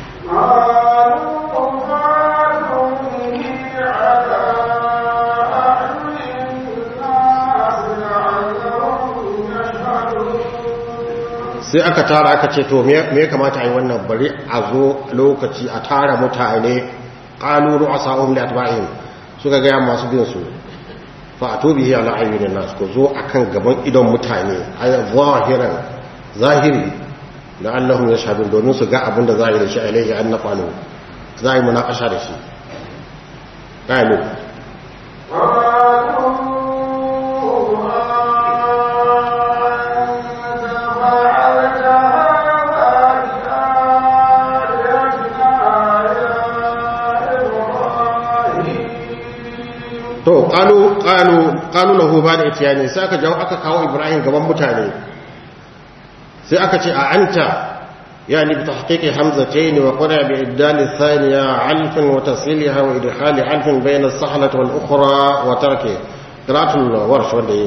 sai aka tara aka ce to me ya kamata a yi wannan bari a zo lokaci a tara mutane ƙaluru a sa'un da atba'in suka gaya masu bin su fa a tobi ala ayyunin nasu ko zo a kan gaban idon mutane a zahiran zahiri da allahun ya shaɗin domin su ga abin da za a yi da shi a ilaihi an na kwano za a yi munakasha da shi ƙalu to qalu qalu qalu lahu ba da itiyani sai aka jawo aka kawo ibrahim gaban mutane sai aka ce a anta يعني بتحقيق حمزتين وقرأ بإبدال الثانية علف وتصليلها وإدخال علف بين الصحلة والأخرى وتركه قراءة الورش ودي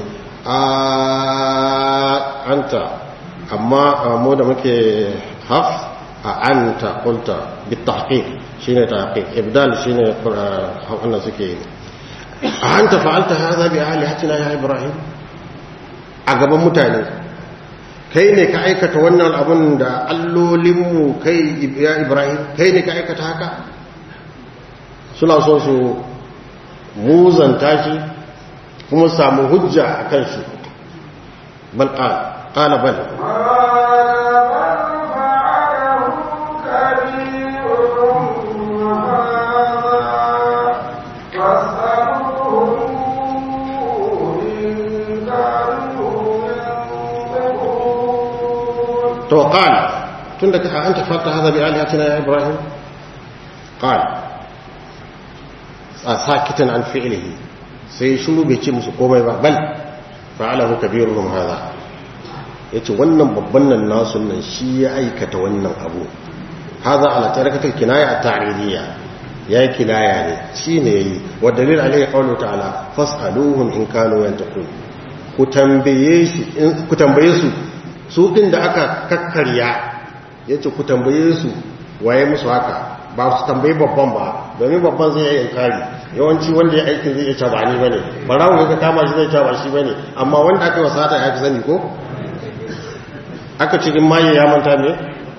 آه أنت أما مودة مكي حفظ أنت قلت بالتحقيق شين تحقيق إبدال شين أنا سكي أنت فعلت هذا بآلهتنا يا إبراهيم أقبل متاني kai ne ka aikata wannan abin da allolinmu kai ya ibrahim kai ne ka aikata haka suna so su muzanta shi kuma samu hujja a kan shi bal ƙala bal تو قال تندك أنت فعلت هذا بآلهتنا يا إبراهيم قال ساكتا عن فعله سيشلو بيتي مسكومي بل فعله كبيرهم هذا yace wannan babban nan nasu nan shi ya aikata wannan abu haza ala tarakatul kinaya at-ta'ridiyya ya kinaya ne shi ne yayi wa dalil alayhi qawlu ta'ala fas'aluhum in kanu yantaqun ku tambaye shi ku tambaye su su ɗin da aka kakkarya ya ce ku tambaye su waye musu haka ba su tambayi babban ba domin babban zai yi inkari yawanci wanda ya aikin zai iya ba ni ba ne barawo ya kama shi zai ba shi ba ne amma wanda aka yi wasata ya fi sani ko aka cikin maye ya manta ne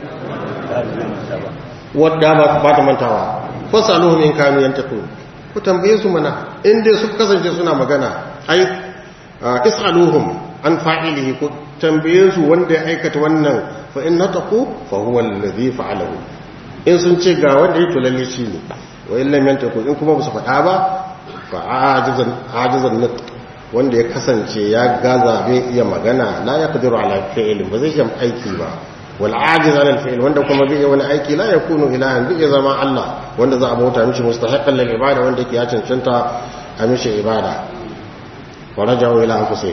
wadda ba ta mantawa fasa aluhun in kanu yan tafi ku tambaye su mana inda su kasance suna magana ai is'aluhum an fa'ilihi ku tambaye su wanda ya aikata wannan fa in nataqu fa huwa alladhi fa'alahu in sun ce ga wanda yake lalle shi ne wa in lam yantaku in kuma ba su faɗa ba fa ajizan ajizan nat wanda ya kasance ya gaza bai iya magana la yaqdiru ala fi'lin ba zai iya aiki ba wal ajiz ala al fi'l wanda kuma bai wani aiki la yakunu ilahan bai zama Allah wanda za a bauta mishi mustahiqqan lil ibada wanda yake ya cancanta a mishi ibada wa raja'u ila anfusihim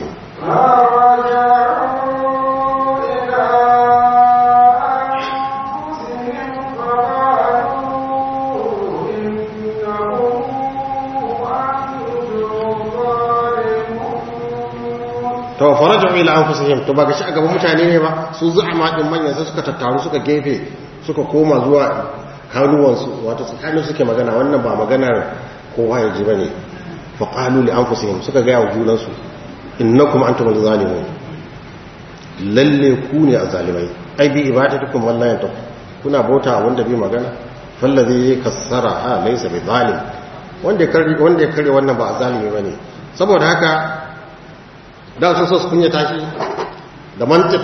to faraju ila anfusihim to ba ga shi a gaban mutane ne ba su zu'ama din manyan sai suka tattaru suka gefe suka koma zuwa kanuwan su wato tsakanin suke magana wannan ba maganar kowa ya ji bane fa qalu li anfusihim suka ga yawo junan su innakum antum zalimun lalle ku ne azalimai ai bi ibadatukum wallahi ta kuna bauta wanda bi magana fallazi kassara ha laysa bi zalim wanda ya kare wanda ya kare wannan ba azalimi bane saboda haka da su so su kunya tashi da mantif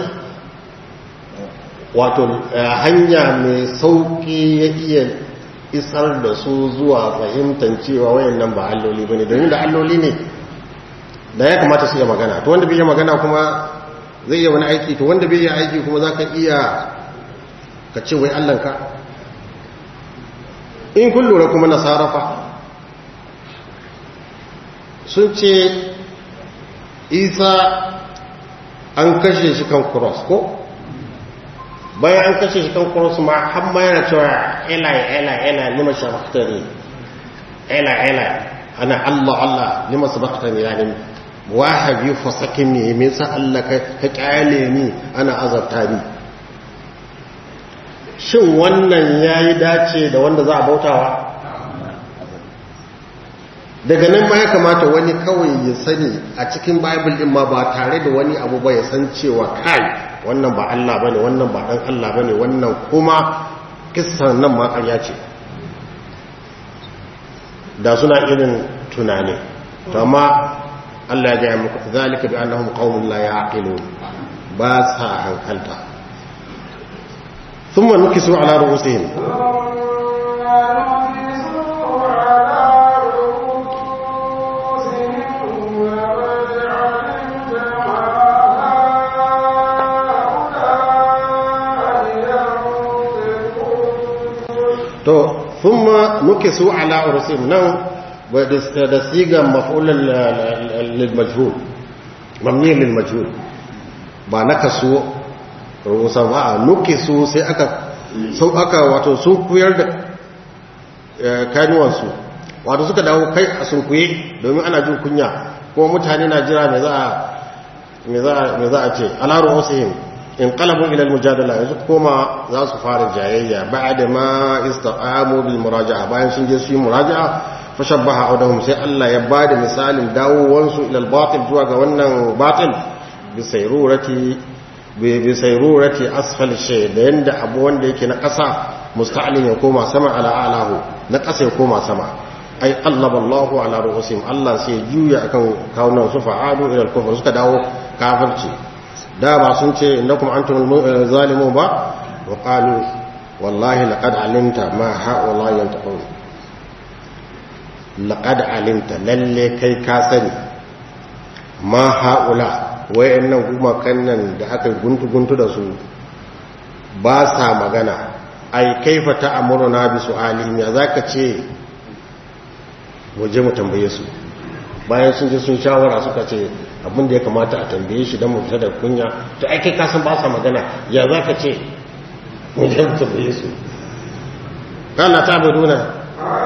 wato hanya mai sauki ya iya isar da su zuwa fahimtar cewa wayan nan ba alloli ba ne domin da alloli ne da ya kamata su iya magana to wanda bai iya magana kuma zai iya wani aiki to wanda bai iya aiki kuma za ka iya ka ce wai allanka in kun lura kuma na sarrafa sun ce isa an kashe shi kan cross ko bayan an kashe shi kan cross ma har ma yana cewa ela ela ela lima shabaktani ela ela ana allah allah lima sabaktani yani wahabi fasakin ne me sa allah ka kyale ni ana azabta ni shin wannan yayi dace da wanda za a bautawa daga nan ma ya kamata wani kawai ya sani a cikin bible din ma ba tare da wani abu ba ya san cewa kai wannan ba Allah bane wannan ba dan Allah bane wannan kuma kissan nan ma ƙarya ce da suna irin tunani to amma Allah ya ga muku zalika bi annahum qaumun la yaqilun ba sa hankalta thumma nukisu ala ru'usihim to thumma nukisu ala ursim nan da siga maf'ul lil majhul mamni lil majhul ba nakasu ru'usan wa nukisu sai aka sau aka wato sun kuyar da kanuwansu wato suka dawo kai a sunkuye domin ana jin kunya kuma mutane na jira me za a ce alaru wasihim in qalabun ila almujadala yanzu koma za su fara jayayya ba'da ma istaqamu bil muraja'a bayan sun je su yi muraja'a fa shabbaha audahum sai Allah ya bada misalin dawowansu ila al-batil zuwa ga wannan batil bi sayrurati bi sayrurati asfal shay da yanda abu wanda yake na ƙasa musta'lin ya koma sama ala alahu na ƙasa ya koma sama ai allaba Allahu ala ru'usim Allah sai juya akan kawunan su fa'adu ila al-kufr suka dawo kafirci da ba sun ce innakum antum zalimun ba wa qalu wallahi laqad alimta ma haula yantaqun laqad alimta lalle kai ka sani ma haula wayannan gumakan nan da aka guntu guntu da su ba sa magana ai kaifa ta'muruna bi su'alihim ya zaka ce mu je mu tambaye su bayan sun je sun shawara suka ce abin da ya kamata a tambaye shi don mu fita da kunya to ai kai kasan ba sa magana ya za ka ce mu je mu tambaye su kana ta buduna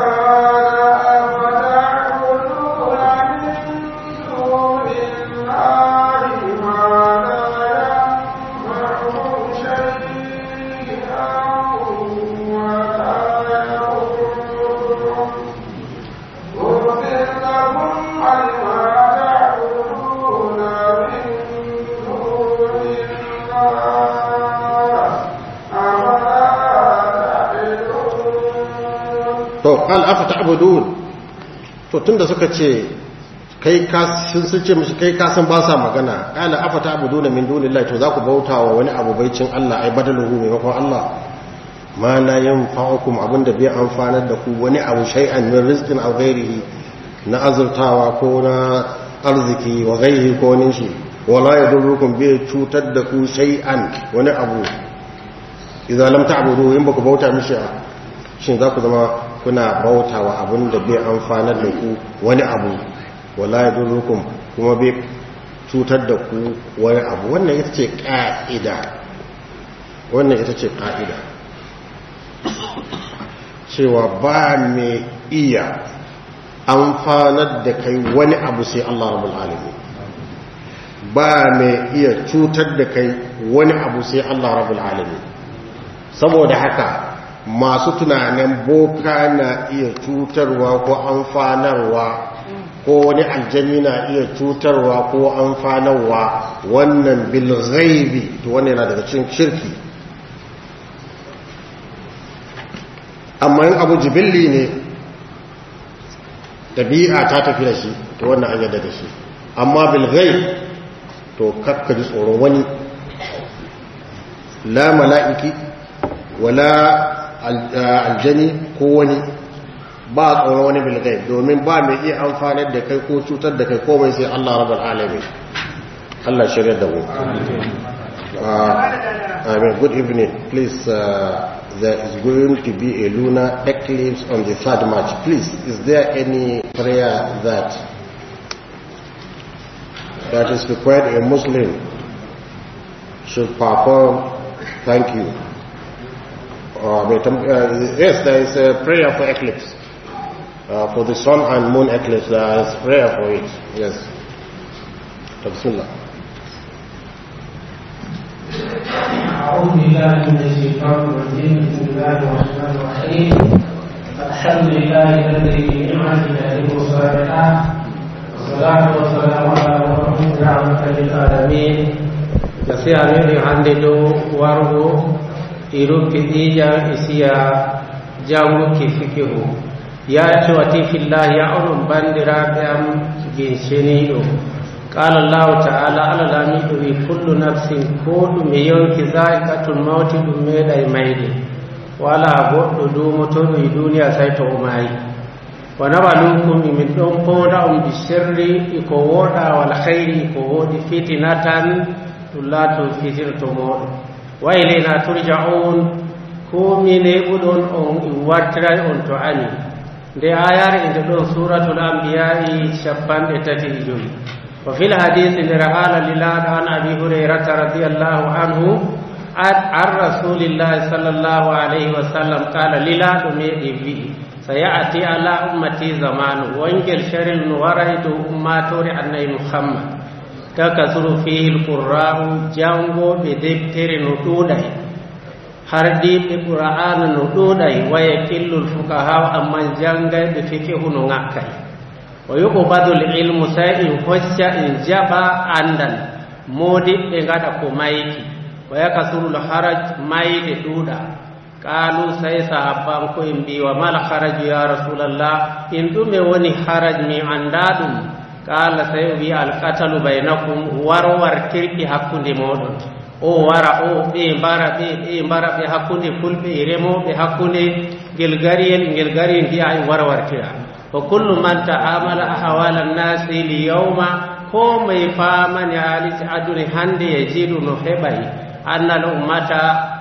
to qal afa ta'budun to tunda suka ce kai ka sun sun ce mishi kai ka san ba sa magana qala afa ta'buduna min dunillahi to za ku bautawa wani abu baicin Allah ai badaluhu maimakon Allah ma la yanfa'ukum abinda bai amfanar da ku wani abu shay'an min rizqin aw ghairihi na azurtawa ko na arziki wa ghairihi ko nin shi wala yadurrukum bai cutar da ku shay'an wani abu idan lam ta'budu in baku bauta mishi shin za ku zama kuna bautawa abin da bai amfanar da ku wani abu wala ya durrukum kuma bai cutar da ku wani abu wannan ita ce ƙa'ida wannan ita ce ƙa'ida cewa ba mai iya amfanar da kai wani abu sai Allah rabbul alamin ba mai iya cutar da kai wani abu sai Allah rabbul alamin saboda haka masu tunanin boka na iya cutarwa ko amfanarwa ko wani aljani na iya cutarwa ko amfanarwa wannan bilghaibi to wannan yana daga cikin shirki amma yin abu jibilli ne ɗabi'a ta tafi da shi to wannan an yadda da shi amma bilghaib to kakka ji tsoron wani la mala'iki wala aljani ko wani ba tsoron wani bilgai domin ba mai iya amfanar da kai ko cutar da kai komai sai Allah rabar alamin Allah shirya da mu amen good evening please uh, there is going to be a lunar eclipse on the third march please is there any prayer that that is required a muslim should perform thank you uh, yes, there is a prayer for eclipse. Uh, for the sun and moon eclipse, there is prayer for it. Yes. Bismillah. أعوذ بالله من الشيطان الرجيم بسم الله الرحمن الرحيم الحمد لله الذي بنعمته تتم الصالحات والصلاة والسلام على محمد رحمة للعالمين nasiha meɗi hannde dow wargo iruki ɗiƴa isiya janguki fikihu yati wati fillah ya onon bandiraɓe am ginsheniɗo qala llahu taala allah lamiɗo wi kullu nafsin ko ɗume yonki za'iqatul mawti ɗum meeɗay mayde wala goɗɗo dumotoɗo e duniya tawi to o maayi wa nabalukum min ɗon ponda on bi sirri iko woɗa wal hayri iko woɗi fitinatan ɗum laaton fitirto moɗon wa ilayna turja'un ko mine ɓuɗon on wartiray on to ani nde ayare inde ɗon suratul anbiya'i capanɗe tati e joyi wa fil hadisi nder haala lilaɗo an abi hurairata radiallahu anhu عن رسول الله صلى الله عليه وسلم قال للا دمي في سيأتي على أمتي زمان وانجل شر ورهد أماتور أني محمد تكثر فيه القراء جانغو بدبتر ندودي هردي بقرآن ندودي ويكل الفقهاء أما جانغي بفقه نغاكي ويقبض العلم سيئن حجة إن جبا عندن مودي بغدا كمايكي ويكثر الحرج مايد دودا قالوا سي صحابان ko en mbi wa mal haraju ya rasulallah in ɗume woni haraj mi andadum qala sai wi alqatalu bainakum warwartirki hakkunde moɗon o wara o ɓe mbara ɓe ɓe mbara ɓe hakkunde fulɓe e remoɓe hakkunde ngel gariyel ngel gari mbiya e warwartira wa kullu man ta'amala ahwala nnasi li yawma ko mai famani haaliji aduni hande yajidu no heɓay anna al ummata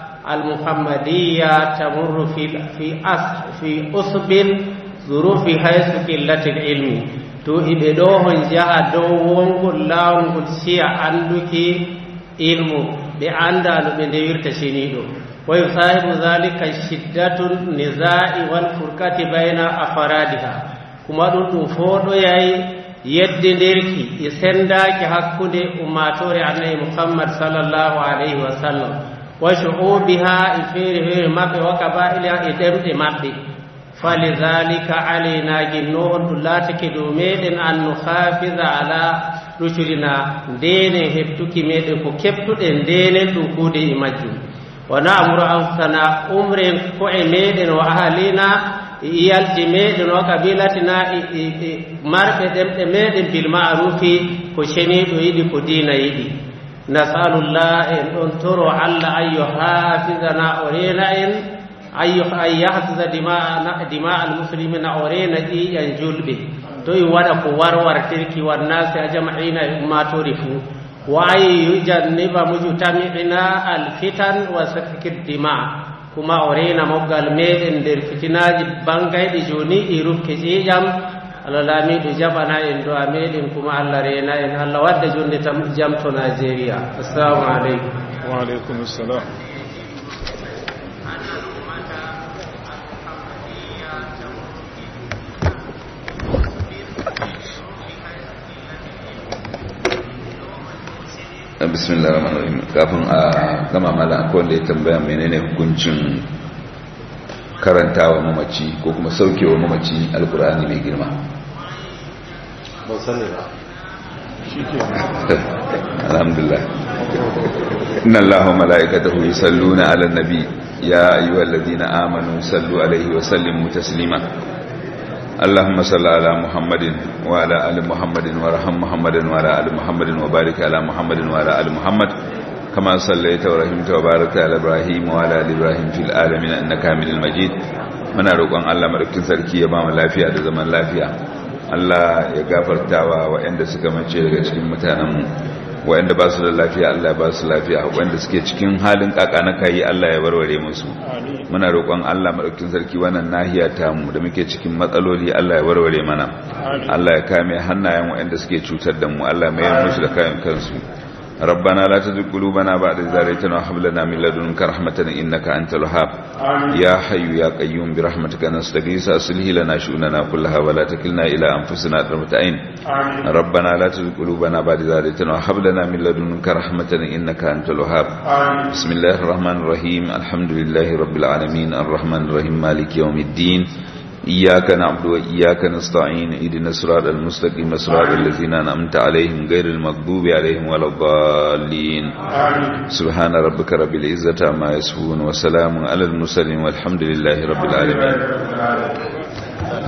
المحمدية تمر في في أس في أصب ظروف حيث قلة العلم to iɓe ɗo hon jaha dow wongol laawngol siya annduki ilmu ɓe annda no ɓe ndewirta ceniiɗo wa yusahibu dhalika shiddatun nisai wal furkati bayna afaradiha kuma ɗum ɗum fo ɗo yayi yedde nderki e sendaki hakkunde ummatore annabi muhammad sallllahu alayhi wa sallam wa shu'ubiha e feere feere maɓɓe wa kaba'iliha e ɗemɗe maɓɓe falidhalika alayna ginno on ɗum laatake dow meɗen an no hafiza ala ruculina ndenen heftuki meɗen ko keɓtuɗen ndenen ɗum kuude e majjum wa namuru anfusana umren ko'e meɗen wa ahalina e iyalji meɗen wa kabilatina e marɓe ɗemɗe meɗen bil ma'rufi ko ceniɗo yiɗi ko diina yiɗi nasalullah en ɗon toro allah an yo hafisana o rena en an yahfisa dima almuslimina o rena ƴiƴan julɓe to i waɗa ko warwartirki wannasi a jama'ina e ummatori fuu wa an yujanniba mujtami'ina alfitan wa safki dima kuma o rena moggal meɗen nder fitinaji bangayɗi joni ɗi rufke ƴiƴam allah laamiɗo jaɓana en do'a meɗen kuma allah rena en allah wadda jonde tam jam to nigéria assalamu aleykum wa aleykum salam bismillah rahman rahim kafin a gama mala akwai wanda ya tambaya menene hukuncin karantawa mamaci ko kuma saukewa mamaci alkur'ani mai girma ban sani ba alhamdulillah inna allaha wa mala'ikatahu yusalluna 'alan nabi ya ayyuhalladhina amanu sallu 'alaihi wa sallimu taslima اللهم صل على محمد وعلى ال محمد وارحم محمد وعلى ال محمد وبارك على محمد وعلى ال محمد كما صليت ورحمت وباركت على ابراهيم وعلى ال ابراهيم في العالمين انك حميد مجيد muna roƙon Allah madaukakin sarki ya ba mu lafiya da zaman lafiya Allah ya gafartawa waɗanda suka mace daga cikin mutanenmu waɗanda ba su da lafiya Allah ya ba su lafiya waɗanda suke cikin halin kaka na kai Allah ya warware musu muna roƙon Allah madaukakin sarki wannan nahiya ta mu da muke cikin matsaloli Allah ya warware mana Allah ya kame hannayen waɗanda suke cutar da mu Allah mai musu da kayan kansu ربنا لا تزغ قلوبنا بعد إذ هديتنا وهب لنا من لدنك رحمة إنك أنت الوهاب يا حي يا قيوم برحمتك نستغيث أصلح لنا شؤوننا كلها ولا تكلنا إلى أنفسنا طرفة عين ربنا لا تزغ قلوبنا بعد إذ هديتنا وهب لنا من لدنك رحمة إنك أنت الوهاب بسم الله الرحمن الرحيم الحمد لله رب العالمين الرحمن الرحيم مالك يوم الدين إياك نعبد وإياك نستعين إذن الصراط المستقيم صراط الذين أنعمت عليهم غير المغضوب عليهم ولا الضالين سبحان ربك رب العزة عما يصفون وسلام على المرسلين والحمد لله رب العالمين